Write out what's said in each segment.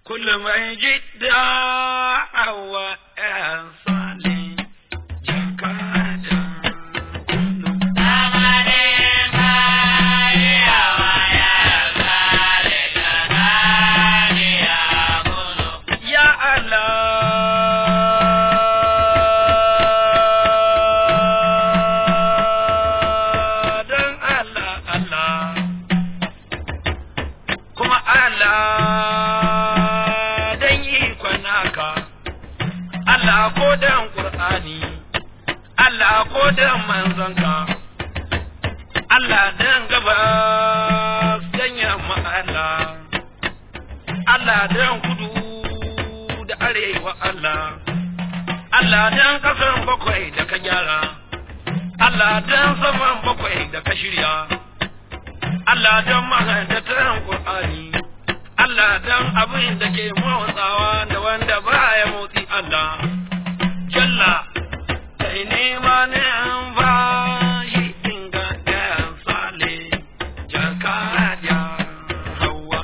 كل ما يجي دعوة يا صالح جكادا يا Allah dan Allah Allah kuma Allah dan ikon naka Allah ko dan Qur'ani Allah ko dan manzanka Allah dan gabas dan yamma Allah Allah dan kudu da arewa Allah Allah dan kasan bakwai da ka gyara Allah dan saman bakwai da ka shirya Allah dan mahaddatan Qur'ani Allah dan abin da ke motsawa da wanda baya motsi Allah Jalla kai nema ne an ba shi inga ɗayan sale jakadiya hawa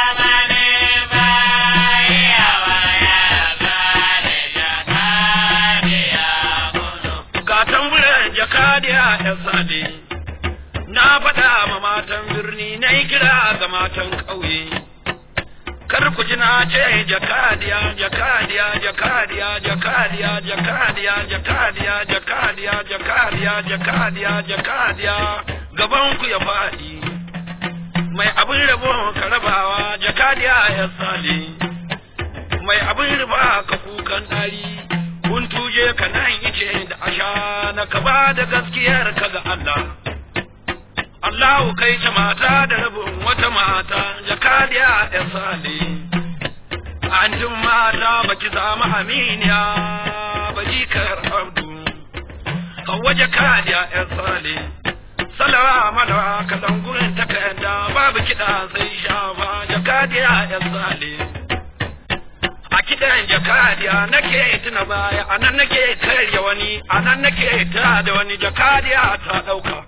ga tamburan jakadiya ɗan sale na faɗa ma matan birni na yi kira ga matan ƙauye kar ku ji na ce jakadiya jakadiya jakadiya jakadiya jakadiya jakadiya jakadiya jakadiya jakadiya jakadiya gaban ku ya faɗi mai abin rabo ka rabawa jakadiya ya sale mai abin riba ka kukan ɗari kun tuje ka nan ice da asha na ka ba da gaskiyar ka ga Allah Allahu kai ta mata da rabin wata mata jakadiya ya sale an jin mata baki samu aminiya ba jikar abdu hawa jakadiya ya sale salawa malawa kalan gurin takarda babu kiɗa sai shafa jakadiya ya sale a kiɗan jakadiya nake tuna baya a nan nake karya wani a nan nake ta da wani jakadiya ta ɗauka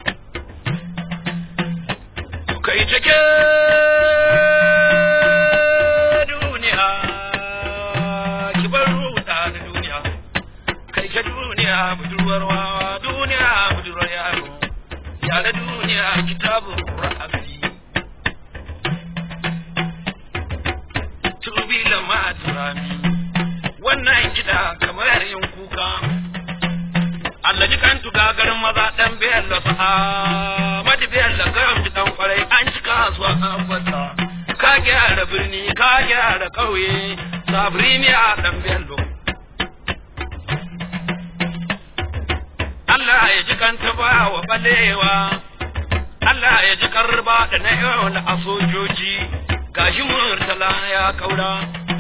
kai take duniya ki bar ruɗa da duniya kai ta duniya budurwar wawa duniya budurwar yaro yare duniya kitabun ra'abi tubi lama turami wannan kiɗa kamar yin kuka Allah ji kan tuga garin maza dan biyar da sa'a madi biyar da garin ji dan kwarai an ci kasuwa an fata ka gyara birni ka gyara ƙauye sabri ne a dan biyar Allah ya ji kan taba wa balewa Allah ya ji karba da na yau na a sojoji gashi murtala ya kaura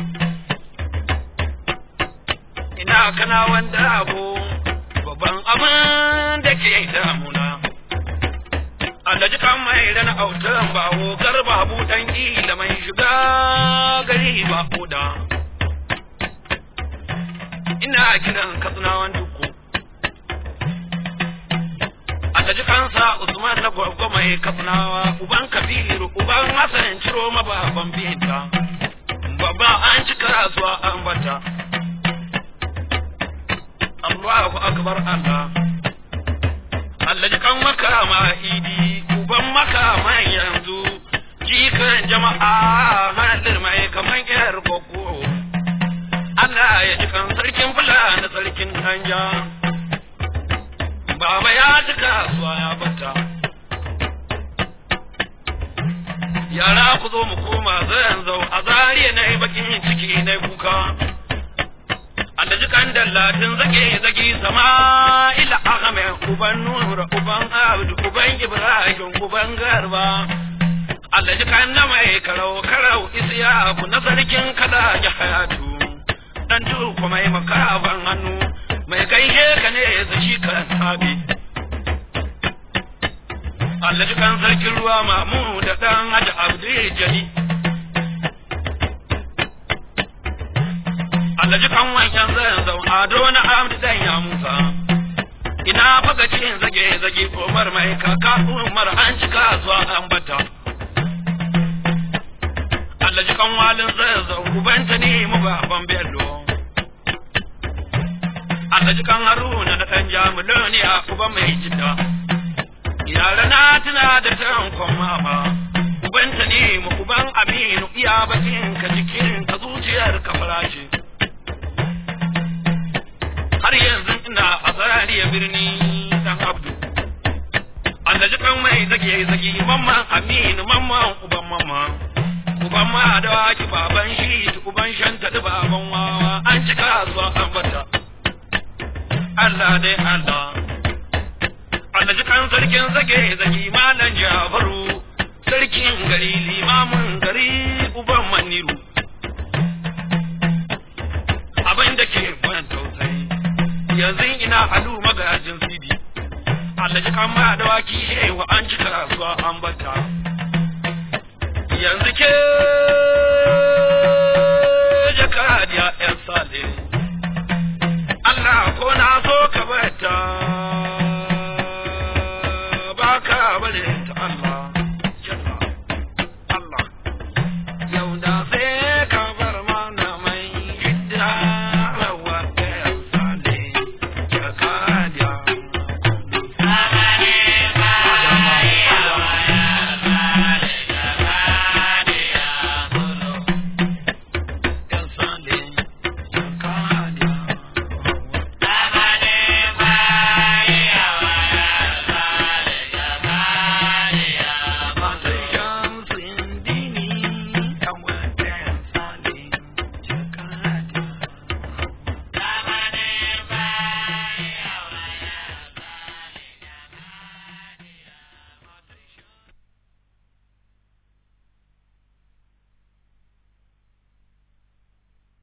ina kana wanda abu babban abin da ke damuna Alhaji kan mai rana autan bawo garba buɗan ila mai shiga gari ba koda ina kiran katsunawan duku Alhaji kansa Usman na gwagwa mai katsunawa uban kabiru uban Hassan ciro mababan binta babba an ci kasuwa an bata Allahu akbar Allah Allah ji kan makama idi uban makama yanzu jikan jama'a halir mai kaman yar koko Allah ya ji kan sarkin fulani sarkin hanja Baba ya ji kasuwa ya bata Yara ku zo mu koma zan zau a zariya na yi bakin ciki na kuka Alhaji kan dallatin zage zage Sama'ila Ahmed uban Nura uban Abdu uban Ibrahim uban Garba Alhaji kan na mai karau karau Isiyaku na sarkin kada ya hayatu dan tuku mai makaban hannu mai gaishe ka ne zashi kan sabi Alhaji kan sarkin ruwa mamu da dan Haji Abdul Jali Alhaji kan wancan zan zau ado na Abdu dan ya Musa ina faga cin zage zage Umar mai kaka Umar an cika zuwa an bata Allah ji kan walin zazzau ubanta ne mu baban bello Allah ji kan haruna da ɗan jamuloni a uba mai jidda yara na tuna da tankon mama ubanta ne mu uban aminu iya bakin ka jikin ka zuciyar ka farace har yanzu ina a zarariya birni dan abdu Allah ji kan mai zage zage mamman aminu mamman uban mamma uban ma da waki baban shi uban shanta da baban wawa an cika zuwa an bata Allah dai Allah Allah ji kan sarkin zage zage malan Jafaru sarkin gari limamin gari uban maniru abin da ke ban tausayi yanzu ina halu magajin sidi Allah ji kan ma da waki hewa an cika zuwa an bata yanzu ke